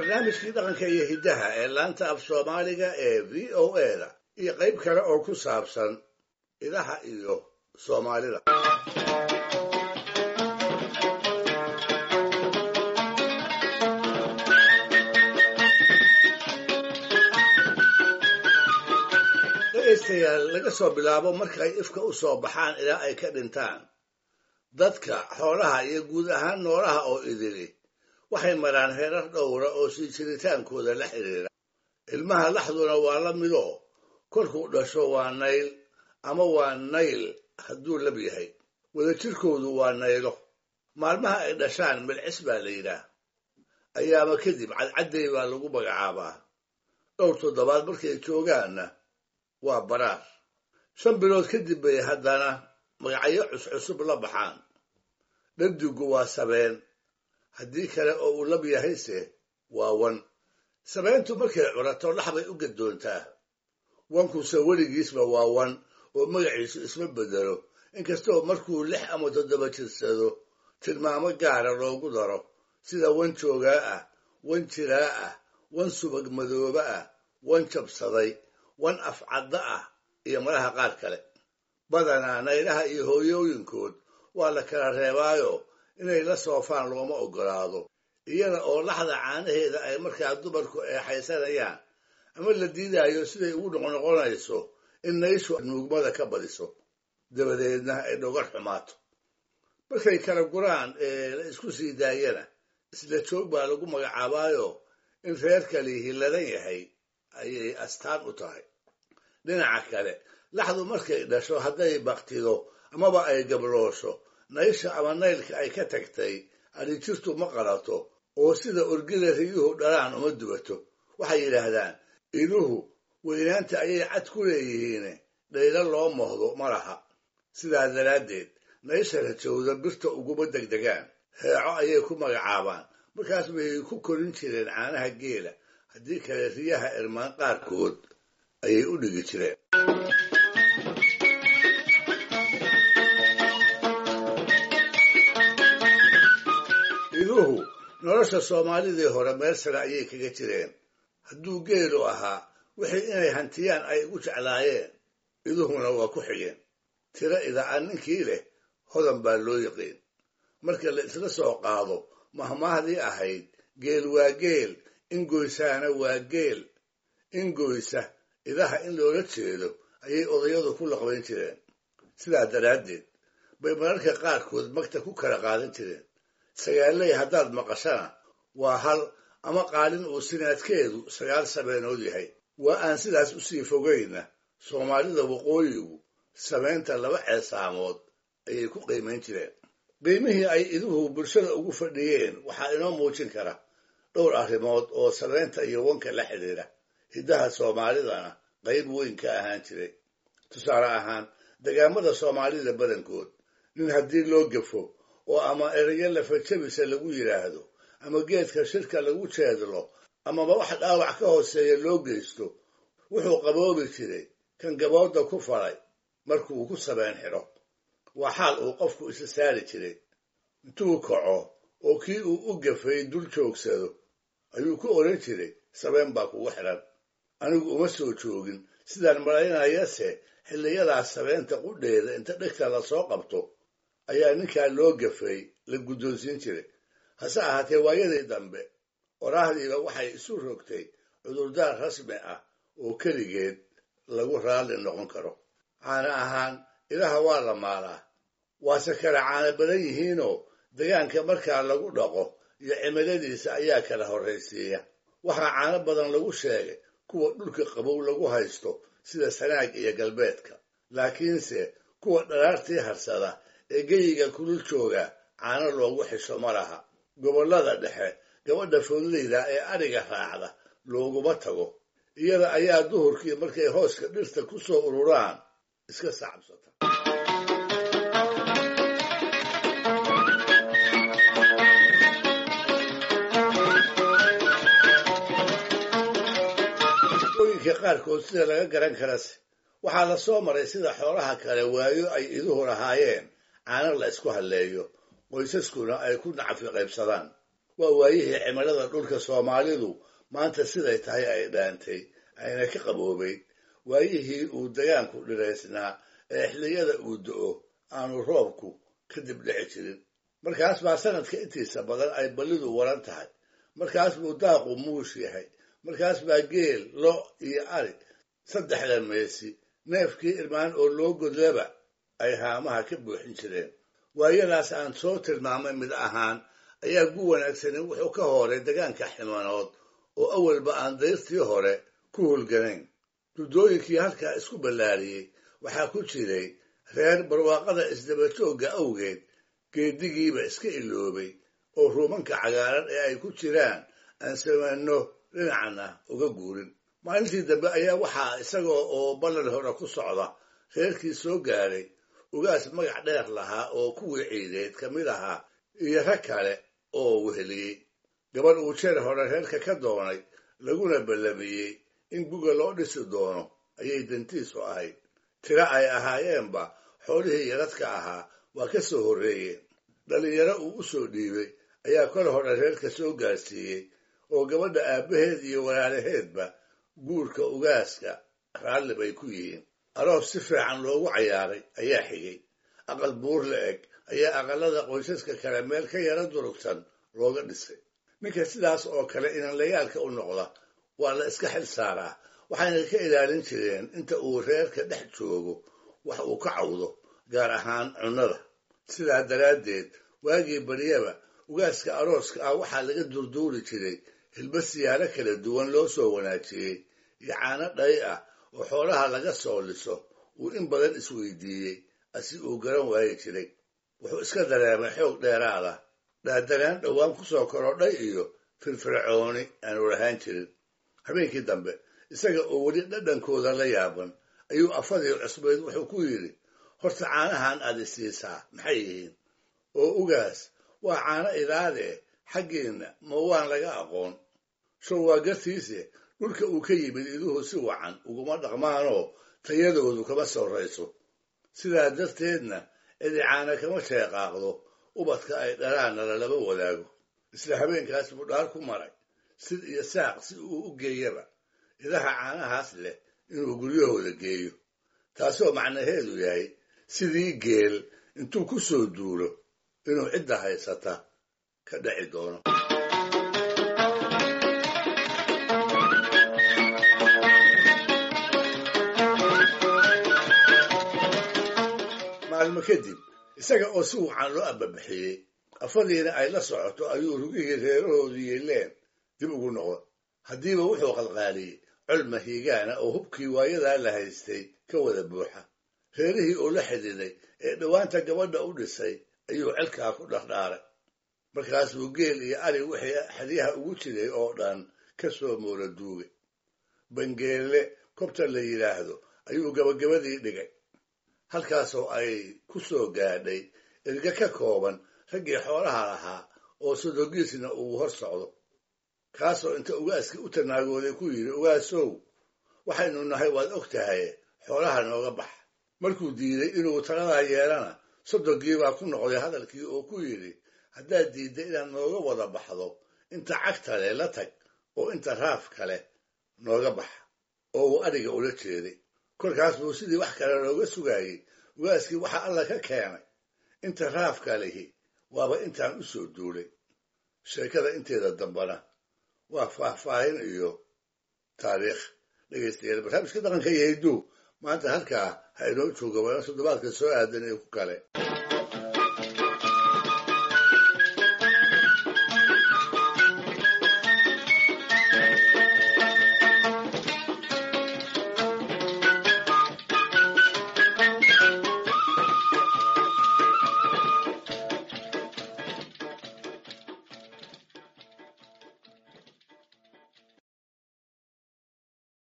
barnaamijkii dhaqanka iyo hiddaha ee laanta af soomaaliga ee v o a da iyo qayb kale oo ku saabsan idaha iyo soomaalida dhegaystayaal laga soo bilaabo markay ifka u soo baxaan ilaa ay ka dhintaan dadka xoolaha iyo guud ahaan noolaha oo idili waxay maraan heerar dhowra oo sii jiritaankooda la xidhiira ilmaha laxduna waa la midoo kolkuu dhasho waa nayl ama waa nayl hadduu lab yahay wadajirkoodu waa naylo maalmaha ay dhashaan milcis baa la yidhaah ayaama kadib cadcadday baa lagu magacaabaa dhowr toddobaad markay joogaanna waa baraar shan bilood kadib bay haddana magacyo cuscusub la baxaan dhadigu waa sabeen haddii kale oo uu lab yahayse waa wan sabeentu markay curato lax bay u gadoontaa wankuse weligiisba waa wan oo magaciisu isma bedelo inkastoo markuu lix ama toddoba jirsado tilmaamo gaara loogu daro sida wan joogaa ah wan jiraa ah wan subag madooba ah wan jabsaday wan afcadda ah iyo malaha qaar kale badanaa naylaha iyo hooyooyinkood waa la kala reebaayo inay la soofaan looma oggolaado iyada oo laxda caanaheeda ay markaa dumarku eexaysanayaan ama la diidaayo siday ugu noqnoqonayso in nayshu nuugmada ka badiso dabadeedna ay dhogar xumaato markay kala guraan ee la isku sii daayana isla joog baa lagu magacaabaayo in reerka lihi ladan yahay ayay astaan u tahay dhinaca kale laxdu markay dhasho hadday baktido amaba ay gabloosho naysha ama naylka ay ka tagtay adhijirtu ma qalato oo sida orgida riyuhu dhalaan uma dubato waxay yidhaahdaan iluhu weynaanta ayay cad ku leeyihiine dhaylo loo mohdo ma laha sidaa daraaddeed naysha rajowda birta uguma degdegaan heeco ayay ku magacaabaan markaas bay ku korin jireen caanaha geela haddii kale riyaha irmaan qaarkood ayay u dhigi jireen iluhu nolosha soomaalidii hore meel sare ayay kaga jireen hadduu geelu ahaa wixii inay hantiyaan ay ugu jeclaayeen iduhuna waa ku xigeen tiro ida-aan ninkii leh hodan baa loo yiqiin marka la isla soo qaado mahmaahdii ahayd geel waa geel ingoysaana waa geel ingoysa idaha in loola jeedo ayay odayadu ku laqbayn jireen sidaa daraaddeed bay mararka qaarkood magta ku kala qaadan jireen sagaaley haddaad maqashana waa hal ama qaalin uu sinaadkeedu sagaal sabeenood yahay waa aan sidaas u sii fogayna soomaalida waqooyigu samaynta laba ceesaamood ayay ku qiimayn jireen qiimihii ay iduhu bulshada ugu fadhiyeen waxaa inoo muujin kara dhowr arrimood oo samaynta iyo wanka la xidhiidha hiddaha soomaalidana qayb weyn ka ahaan jiray tusaale ahaan degaamada soomaalida badankood nin haddii loo gafo oo ama erayo lafajabisa lagu yidhaahdo ama geedka shirka lagu jeedlo amaba wax dhaawac ka hooseeya loo geysto wuxuu qaboobi jiray kan gabooda ku falay markuu ku sabeen xidho waa xaal uu qofku isa saari jiray intuu kaco oo kii uu u gafay dul joogsado ayuu ku odhan jiray sabeen baa kugu xidhan anigu uma soo joogin sidaan malaynayase xilliyadaas sabeenta qudheeda inta dhegta lasoo qabto ayaa ninkaa loo gafay la guddoonsiin jiray hase ahaatee waayadii dambe oraahdiiba waxay isu rogtay cudurdaar rasmi ah oo keligeed lagu raalli noqon karo caana ahaan ilaha waa la maalaa waase kala caana badan yihiinoo degaanka markaa lagu dhaqo iyo cimiladiisa ayaa kala horraysiiya waxaa caano badan lagu sheegay kuwa dhulka qabow lagu haysto sida sanaag iyo galbeedka laakiinse kuwa dharaartii harsada ee geyiga kulul jooga caano loogu xisho ma laha gobollada dhexe gabadha foodleyda ee adhiga raacda looguma tago iyada ayaa duhurkii markay hooska dhirta ku soo ururaan iska sacabsata ooyinka qaarkood sida laga garan karase waxaa la soo maray sida xoolaha kale waayo ay iduhu lahaayeen caano la isku halleeyo qoysaskuna ay ku nacfi qaybsadaan waa waayihii cimilada dhulka soomaalidu maanta siday tahay ay dhaantay ayna ka qaboobayd waayihii uu dagaanku dhiraysnaa ee xilliyada uu do-o aanu roobku kadib dhici jirin markaas baa sanadka intiisa badan ay ballidu waran tahay markaas buu daaqu muush yahay markaas baa geel lo iyo ari saddexda meesi neefkii irmaan oo loo godlaba ay haamaha ka buuxin jireen waayadaas aan soo tilmaamay mid ahaan ayaa gu wanaagsani wuxuu ka hooray degaanka ximanood oo awalba aan dayrtii hore ku hulganayn duddooyinkii halkaa isku ballaariyey waxaa ku jiray reer barwaaqada isdabajoogga awgeed geedigiiba iska iloobay oo ruumanka cagaaran ee ay ku jiraan aan samanno dhinacna uga guurin maalintii dambe ayaa waxaa isagoo oo ballan hore ku socda reerkii soo gaadhay ugaas magac dheer lahaa oo kuwii ciideed ka mid ahaa iyo rag kale oo weheliyey gabadh uu jeer hore reerka ka doonay laguna ballamiyey in guga loo dhisi doono ayay dantiisu ahayd tiro ay ahaayeenba xoolihii yaradka ahaa waa ka soo horreeyeen dhallinyaro uu u soo dhiibay ayaa kor hore reerka soo gaarsiiyey oo gabadha aabbaheed iyo walaalaheedba guurka ugaaska raalli bay ku yihiin aroos si fiican loogu cayaaray ayaa xigay aqal buur la eg ayaa aqalada qoysaska kale meel ka yara durugsan looga dhisay ninka sidaas oo kale inanlayaalka u noqda waa la iska xil saaraa waxayna ka ilaalin jireen inta uu reerka dhex joogo wax uu ka cawdo gaar ahaan cunnada sidaa daraaddeed waagii baryaba ugaaska arooska ah waxaa laga durduuri jiray hilba siyaaro kala duwan loo soo wanaajiyey iyo caano dhay ah oo xoolaha laga soo liso uu in badan isweydiiyey asi uu garan waayi jiray wuxuu iska dareemay xoog dheeraada dhaadanaan dhowaan ku soo korodhay iyo firfircooni aanu lahaan jirin habeenkii dambe isaga oo weli dhadhankooda la yaaban ayuu afadii cusbayd wuxuu ku yidhi horta caanahan aad isiisaa maxay yihiin oo ugaas waa caano idaadee xaggiinna ma waan laga aqoon show waa gartiise dhulka uu ka yimid iduhu si wacan uguma dhaqmaanoo tayadoodu kama sorrayso sidaa darteedna cidi caana kama sheeqaaqdo ubadka ay dhalaanna lalaba wadaago isla habeenkaas buu dhaar ku maray sid iyo saaq si uu u geeyaba idaha caanahaas leh inuu guryahooda geeyo taasoo macnaheedu yahay sidii geel intuu ku soo duulo inuu cidda haysata ka dhaci doono maalmo kadib isaga oo si wacan loo ababixiyey afadiina ay la socoto ayuu rugihii reerahoodu yeeleen dib ugu noqda haddiiba wuxuu qalqaaliyey col mahiigaana oo hubkii waayadaa la haystay ka wada buuxa reerihii oo la xididay ee dhowaanta gabadha u dhisay ayuu celkaa ku dhardhaaray markaasuu geel iyo ari wixii xeryaha ugu jiray oo dhan ka soo moora duugay bangeelle kobta la yidhaahdo ayuu gabagabadii dhigay halkaasoo ay ku soo gaadhay erga ka kooban raggii xoolaha lahaa oo sodogiisna uu hor socdo kaasoo inta ugaaskii u tanaagooday ku yidhi ugaasow waxaynu nahay waad og tahay xoolaha nooga bax markuu diiday inuu taladaa yeelana sodogii baa ku noqday hadalkii oo ku yidhi haddaad diidda inaad nooga wada baxdo inta cagta leh la tag oo inta raaf kale nooga bax oo uu adhiga ula jeeday kolkaas buu sidii wax kale looga sugaayey ugaaskii waxa alla ka keenay inta raafka lihi waaba intaan u soo duulay sheekada inteeda dambana waa faahfaahin iyo taariikh dhegaystayaal barnaamijka dhaqanka iyo hidduu maanta halkaa ha inoo jooga waana toddobaadka soo aadan ee ku kale